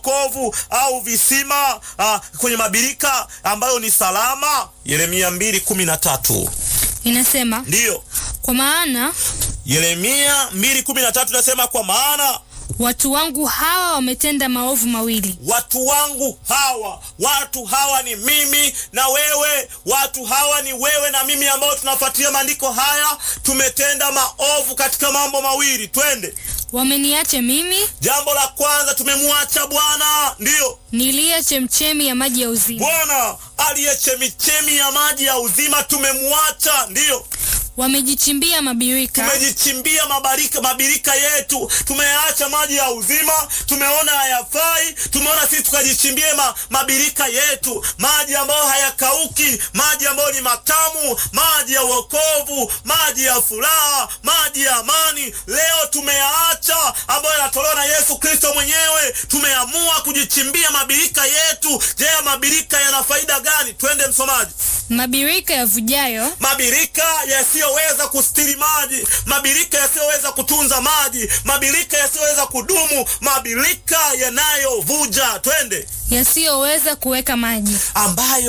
kovu au visima uh, kwenye mabirika ambayo ni salama. Yeremia mbili kumi na tatu Inasema, ndiyo kwa maana Yeremia mbili kumi na tatu nasema, kwa maana watu wangu hawa wametenda maovu mawili. watu wangu hawa, watu hawa ni mimi na wewe, watu hawa ni wewe na mimi, ambao tunafuatilia maandiko haya, tumetenda maovu katika mambo mawili. Twende. Wameniacha mimi Jambo la kwanza, tumemwacha Bwana, ndiyo niliye chemchemi ya maji ya uzima, Bwana aliye chemichemi ya maji ya uzima, tumemwacha, ndiyo wamejichimbia mabirika tumejichimbia mabarika mabirika yetu, tumeacha maji ya uzima, tumeona hayafai, tumeona sisi tukajichimbie ma, mabirika yetu, maji ambayo hayakauki, maji ambayo ni matamu, maji ya wokovu, maji ya furaha, maji ya amani. Leo tumeyaacha ambayo yanatolewa na Yesu Kristo mwenyewe, tumeamua kujichimbia mabirika yetu. Je, mabirika yana faida gani? Twende msomaji. mabirika yavujayo, Mabirika yasiyoweza kustiri maji, mabirika yasiyoweza kutunza maji, mabirika yasiyoweza kudumu, mabirika yanayovuja. Twende, yasiyoweza kuweka maji, ambayo